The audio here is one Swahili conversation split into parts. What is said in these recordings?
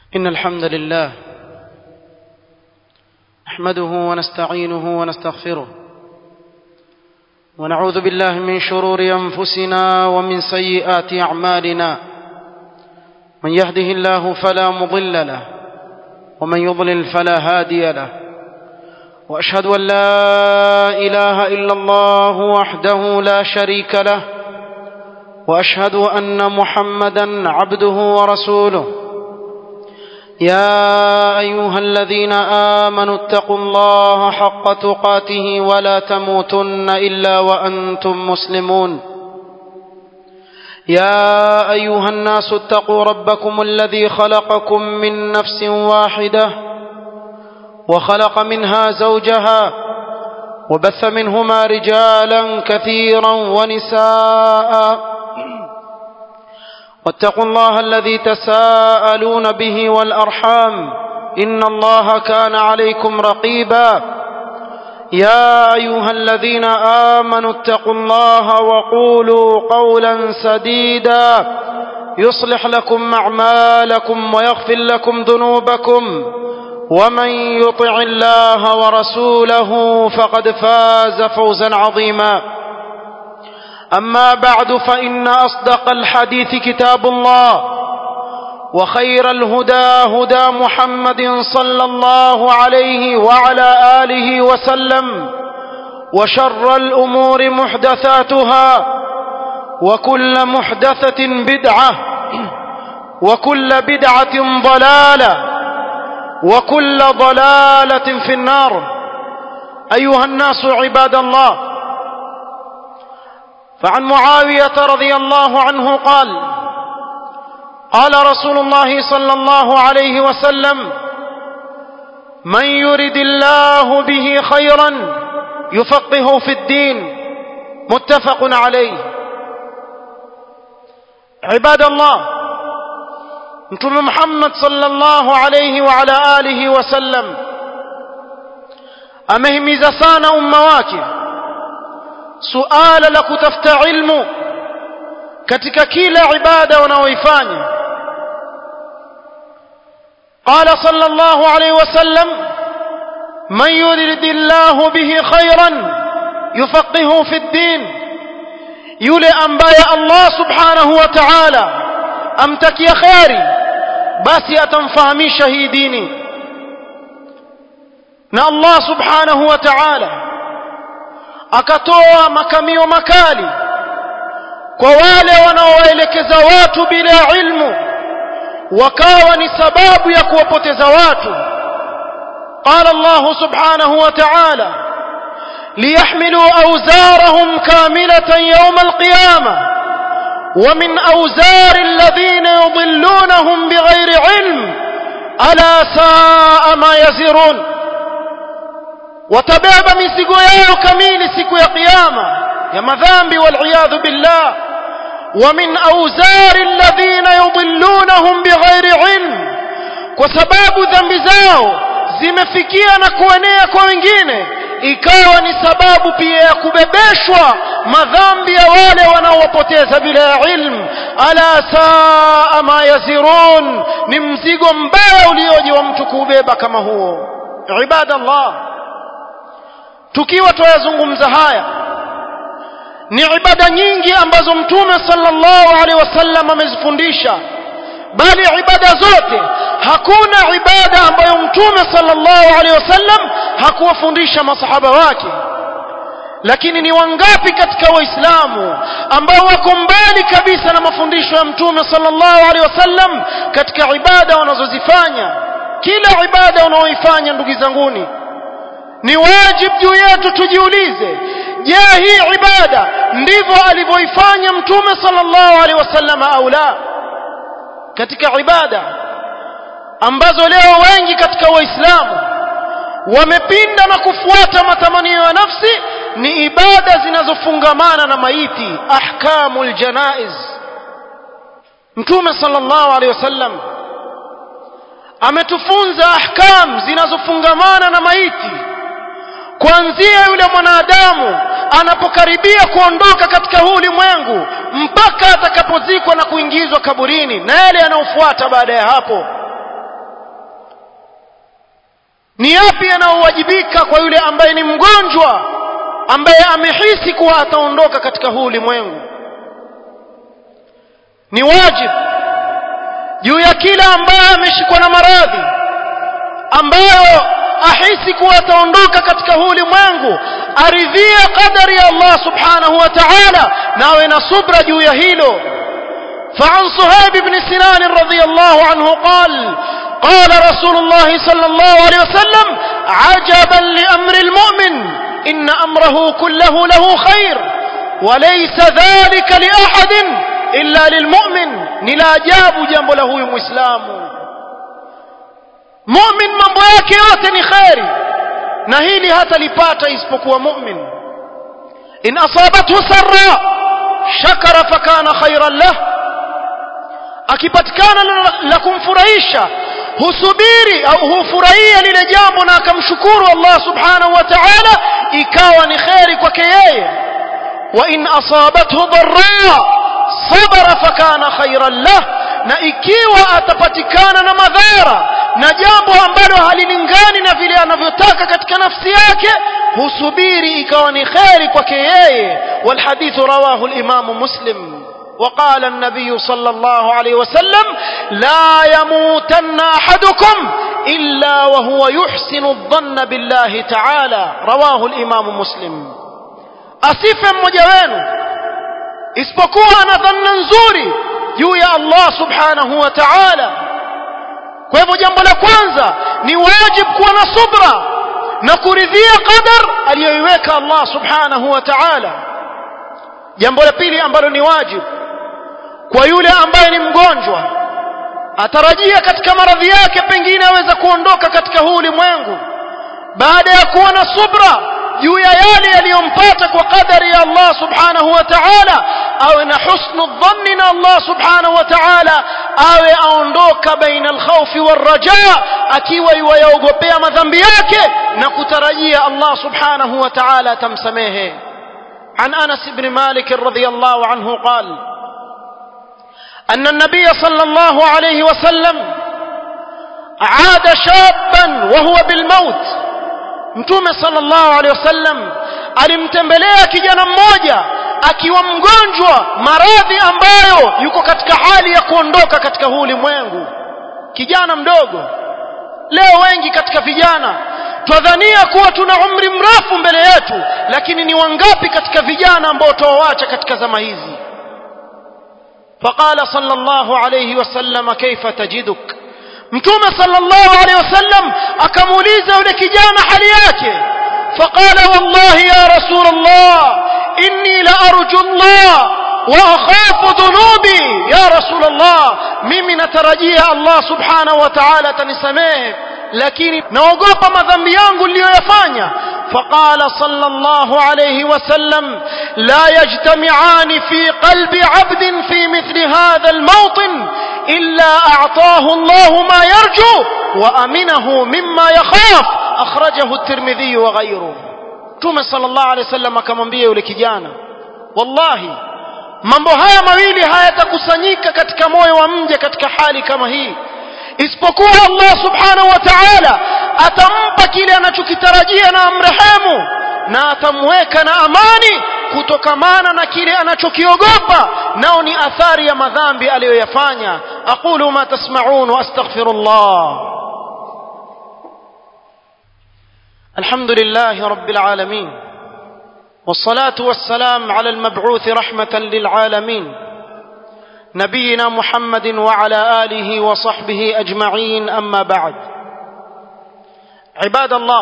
إن الحمد لله نحمده ونستعينه ونستغفره ونعوذ بالله من شرور أنفسنا ومن سيئات أعمالنا من يهده الله فلا مضل له ومن يضلل فلا هادي له وأشهد أن لا إله إلا الله وحده لا شريك له وأشهد أن محمدا عبده ورسوله يا ايها الذين امنوا اتقوا الله حق تقاته ولا تموتن الا وانتم مسلمون يا ايها الناس اتقوا ربكم الذي خلقكم من نفس واحده وخلق منها زوجها وبث منهما رجالا كثيرا ونساء واتقوا الله الذي تساءلون به والارحام ان الله كان عليكم رقيبا يا ايها الذين امنوا اتقوا الله وقولوا قولا سديدا يصلح لكم اعمالكم ويغفر لكم ذنوبكم ومن يطع الله ورسوله فقد فاز فوزا عظيما أما بعد فإن أصدق الحديث كتاب الله وخير الهدى هدى محمد صلى الله عليه وعلى آله وسلم وشر الأمور محدثاتها وكل محدثة بدعة وكل بدعة ضلالة وكل ضلالة في النار أيها الناس عباد الله فعن معاوية رضي الله عنه قال قال رسول الله صلى الله عليه وسلم من يرد الله به خيرا يفقهه في الدين متفق عليه عباد الله متوم محمد صلى الله عليه وعلى آله وسلم amehimiza sana umma wake suala la kutafuta ilmu katika kila ibada wanaoifanya قال صلى الله عليه وسلم من يرد الله به خيرا يفقهه في الدين yule ambaye Allah subhanahu wa ta'ala amtakia khairi basi atamfahamisha hii dini na Allah subhanahu wa ta'ala akatoa makamio makali kwa wale wanaowaelekeza watu bila ilmu wakawa ni sababu ya kuwapoteza watu قال الله سبحانه وتعالى ليحملوا أوزارهم كاملة يوم القيامة ومن أوزار الذين يضلونهم بغير علم ألا ساء ما يزرون watabeba mizigo yao kamili siku ya kiyama ya madhambi waliyadhu billah wa min awzari alladhina yudillunahum bighairi ilm kwa sababu dhambi zao zimefikia na kuenea kwa wengine ikawa ni sababu pia ya kubebeshwa madhambi ya wale wanaowapoteza bila ya ilmu ala saa ma yazirun ni mzigo mbaya ulioje wa mtu kuubeba kama huo ibadallah tukiwa tuyazungumza haya ni ibada nyingi ambazo mtume sallallahu alaihi wasallam amezifundisha bali ibada zote hakuna ibada ambayo mtume sallallahu alaihi wasallam hakuwafundisha masahaba wake lakini ni wangapi katika waislamu ambao wako mbali kabisa na mafundisho ya mtume sallallahu alaihi wasallam katika ibada wanazozifanya kila ibada unaoifanya ndugu zanguni ni wajib juu yetu tujiulize je hii ibada ndivyo alivyoifanya mtume sallallahu alaihi wasallam au la katika ibada ambazo leo wengi katika waislamu wamepinda na kufuata matamanio ya nafsi ni ibada zinazofungamana na maiti ahkamul janaiz mtume sallallahu alaihi wasallam ametufunza ahkam zinazofungamana na maiti kuanzia yule mwanadamu anapokaribia kuondoka katika huu ulimwengu mpaka atakapozikwa na kuingizwa kaburini na yale yanayofuata baada ya hapo ni yapi yanayowajibika kwa yule ambaye ni mgonjwa ambaye amehisi kuwa ataondoka katika huu ulimwengu ni wajibu juu ya kila ambaye ameshikwa na maradhi ambayo ahisi kuwa ataondoka katika huu ulimwengu aridhie qadari ya Allah subhanahu wa ta'ala nawe na subra juu ya hilo فعن صهيب بن سنان رضي الله عنه قال قال رسول الله صلى الله عليه وسلم عجبا لأمر المؤمن إن أمره كله له خير وليس ذلك لأحد إلا للمؤمن نلا جاب جنب له مسلم مؤمن mambo yake yote ni kheri na hili hata lipata isipokuwa mu'min in asabathu sarra shakara fakana khairan lah akipatikana la kumfurahisha husubiri au hufurahia lile jambo na akamshukuru Allah subhanahu wa ta'ala ikawa ni kheri kwake yeye wa in asabathu dharra sabara fakana khairan lah na ikiwa atapatikana na madhara na jambo ambalo halilingani na vile anavyotaka katika nafsi yake husubiri ikawa ni kheri kwake yeye walhadithu rawahu al-imamu muslim وقال النبي صلى الله عليه وسلم لا يموتن احدكم الا وهو يحسن الظن بالله تعالى رواه الامام مسلم asife mmoja wenu isipokuwa ana dhanna nzuri juu ya Allah subhanahu wa ta'ala kwa hivyo jambo la kwanza ni wajibu kuwa na subra na kuridhia qadar aliyoiweka Allah subhanahu wa ta'ala jambo la pili ambalo ni wajibu kwa yule ambaye ni mgonjwa atarajia katika maradhi yake pengine aweza kuondoka katika huu ulimwengu baada ya kuwa na subra juu ya yale yaliyompata kwa kadari ya Allah subhanahu wa ta'ala awe na husnu dhanni na Allah subhanahu wa ta'ala awe aondoka baina alkhawfi warraja akiwa yuwayaogopea madhambi yake na kutarajia Allah subhanahu wa ta'ala atamsamehe عن أنس بن مالك رضي الله عنه قال أن النبي صلى الله عليه وسلم عاد شابا وهو بالموت mtume sallallahu alaihi wasallam alimtembelea kijana mmoja akiwa mgonjwa maradhi ambayo yuko katika hali ya kuondoka katika huu ulimwengu kijana mdogo leo wengi katika vijana twadhania kuwa tuna umri mrefu mbele yetu lakini ni wangapi katika vijana ambao tuwaacha katika zama hizi فقال صلى الله عليه وسلم كيف تجدك mtume sallallahu alaihi wasallam akamuuliza yule kijana hali yake faqala wallahi ya rasul allah inni la arju allah wa akhafu dhunubi ya rasul allah mimi natarajia allah subhanahu wa ta'ala atanisamehe lakini naogopa madhambi yangu niliyoyafanya فقال صلى الله عليه وسلم لا يجتمعان في قلب عبد في مثل هذا الموطن إلا أعطاه الله ما يرجو وأمنه مما يخاف أخرجه الترمذي وغيره توم صلى الله عليه وسلم akamwambia yule kijana wallahi mambo haya mawili hayatakusanyika katika moyo wa mja katika hali kama hii isipokuwa Allah subhanahu wa ta'ala atampa kile anachokitarajia na amrehemu na atamweka na amani kutokamana na kile anachokiogopa nao ni athari ya madhambi aliyoyafanya aqulu ma tasma'un wa astaghfirullah alhamdulillahi rabbil alamin والصلاة والسلام على المبعوث رحمة للعالمين نبينا محمد وعلى آله وصحبه أجمعين أما بعد عباد الله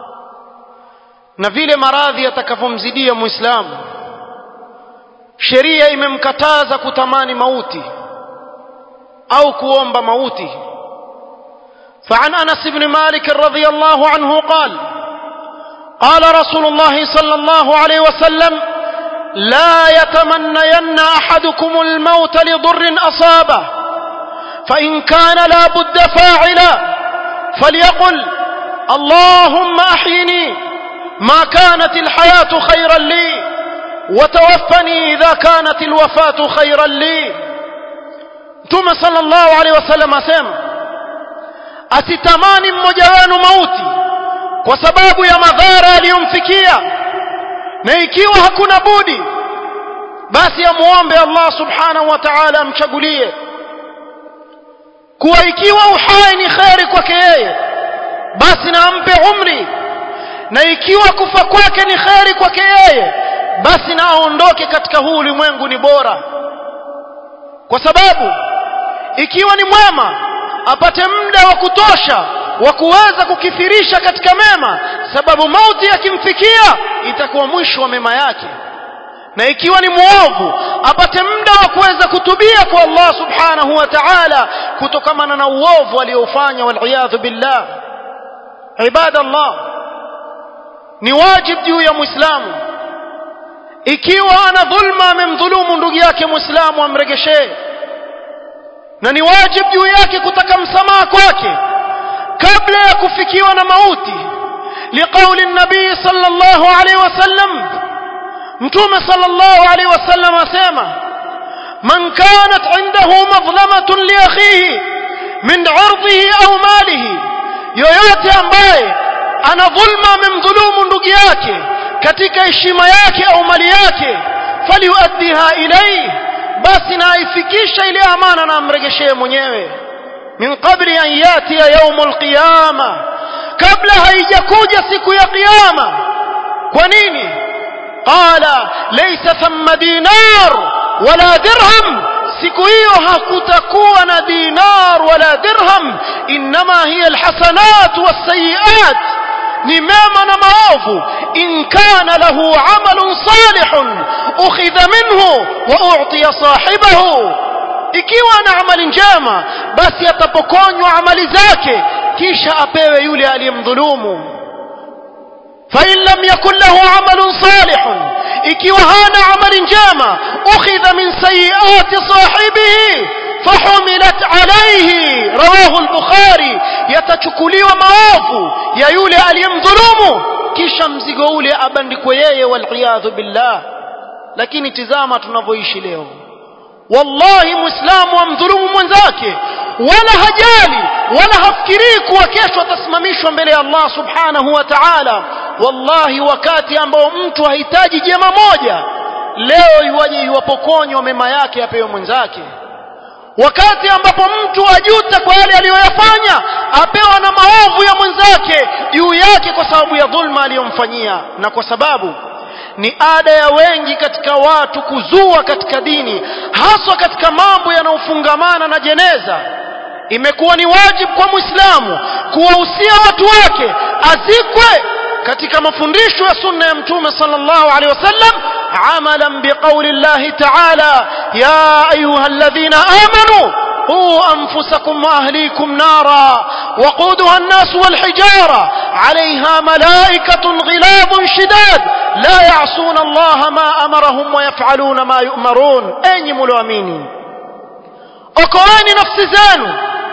na vile maradhi yatakapomzidia muislamu sheria imemkataza kutamani mauti au kuomba mauti فعن انس بن مالك رضي الله عنه قال قال رسول الله صلى الله عليه وسلم لا يتمنين احدكم الموت لضر اصابه فان كان لا بد فاعلا فليقل اللهم احيني ما كانت الحياه خيرا لي وتوفني اذا كانت الوفاه خيرا لي ثم صلى الله عليه وسلم asema asitamani mmoja wenu mauti kwa sababu ya madhara aliyomfikia na ikiwa hakuna budi basi amuombe Allah subhanahu wa ta'ala amchagulie kuwa ikiwa uhai ni kheri kwake yeye basi na ampe umri na ikiwa kufa kwake ni kheri kwake yeye basi na aondoke katika huu ulimwengu ni bora kwa sababu ikiwa ni mwema apate muda wa kutosha wa kuweza kukithirisha katika mema sababu mauti yakimfikia itakuwa mwisho wa mema yake na ikiwa ni muovu apate muda wa kuweza kutubia kwa Allah subhanahu wa ta'ala kutokamana na uovu aliofanya waliyadhu billah ibadallah ni wajib juu ya muislamu ikiwa ana dhulma amemdhulumu ndugu yake muislamu amregeshee na ni wajib juu yake kutaka msamaha kwake kabla ya kufikiwa na mauti liqauli nabii sallallahu alaihi wasallam mtume sallallahu alaihi wasallam asema man kanat indahu madhlamatun li akhihi min 'irdihi au malihi yoyote ambaye ana dhulma amemdhulumu ndugu yake katika heshima yake au mali yake faliuaddiha ilayhi basi na aifikisha ile amana na amregeshee mwenyewe min qabli an yatiya yaumul qiyama kabla haijakuja siku ya kiyama kwa nini qala laysa thamma dinar wala dirham siku hiyo hakutakuwa na dinar wala dirham inma hiya alhasanat wasayiat ni mema na maovu in kana lahu amalun salihun ukhidha minhu wa u'tiya sahibahu ikiwa ana amali njema basi atapokonywa amali zake kisha apewe yule aliyemdhulumu فإن لم يكن له عمل صالح ikiwa hana amali njema ukhidha min sayiati sahibihi fahumilat alayhi rawahu al-bukhari yatachukuliwa maovu ya yule aliyemdhulumu kisha mzigo ule abandikwe yeye waliyadhu billah lakini tizama tunavyoishi leo wallahi muislamu amdhulumu mwenzake wala hajali wala hafikirii kuwa kesho atasimamishwa mbele ya Allah subhanahu wa ta'ala wallahi wakati ambao mtu hahitaji jema moja leo iwaje iwapokonywa mema yake apewe mwenzake wakati ambapo mtu ajuta kwa yale aliyoyafanya apewa na maovu ya mwenzake juu yake kwa sababu ya dhulma aliyomfanyia na kwa sababu ni ada ya wengi katika watu kuzua katika dini haswa katika mambo yanayofungamana na jeneza imekuwa ni wajibu kwa muislamu kuwahusia watu wake azikwe katika mafundisho ya sunna ya mtume sallallahu alaihi wasallam amalan biqauli llahi taala ya ayuha alladhina amanu قوا أنفسكم وأهليكم نارا وقودها الناس والحجارة عليها ملائكة غلاب شداد لا يعصون الله ما أمرهم ويفعلون ما يؤمرون أين ملوامين أقواني نفس زانو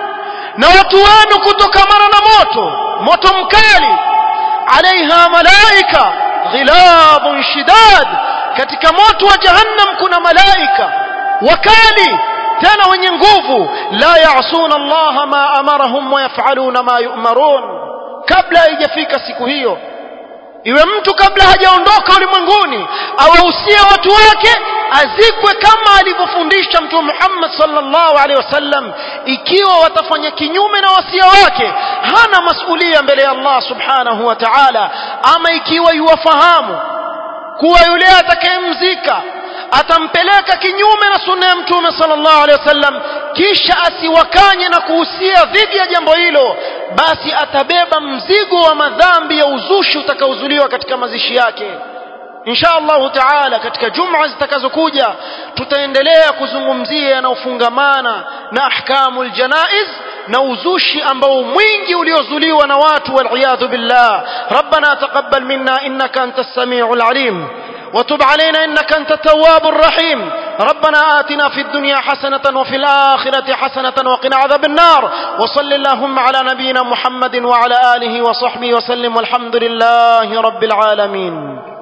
نوتوان كتكمر نموتو موتو مكالي عليها ملائكة غلاب شداد katika moto wa jahannam kuna malaika wakali tena wenye nguvu la yaasuna allaha ma amarahum wayafaluna ma yumarun kabla haijafika siku hiyo iwe mtu kabla hajaondoka ulimwenguni awahusie watu wake azikwe kama alivyofundisha mtume Muhammad sallallahu alaihi wasallam ikiwa watafanya kinyume na wasia wake hana masulia mbele ya Allah subhanahu wa ta'ala ama ikiwa yuwafahamu kuwa yule atakayemzika atampeleka kinyume na sunna ya mtume sallallahu alaihi wasallam kisha asiwakanye na kuhusia dhidi ya jambo hilo basi atabeba mzigo wa madhambi ya uzushi utakaozuliwa katika mazishi yake insha allahu taala katika juma zitakazokuja tutaendelea kuzungumzia yanayofungamana na ahkamu ljanaiz na uzushi ambao mwingi uliozuliwa na watu waliyadhu billah rabbana taqabbal minna innaka anta as-sami'ul alim وتب علينا إنك أنت التواب الرحيم ربنا آتنا في الدنيا حسنة وفي الآخرة حسنة وقنا عذاب النار وصل اللهم على نبينا محمد وعلى آله وصحبه وسلم والحمد لله رب العالمين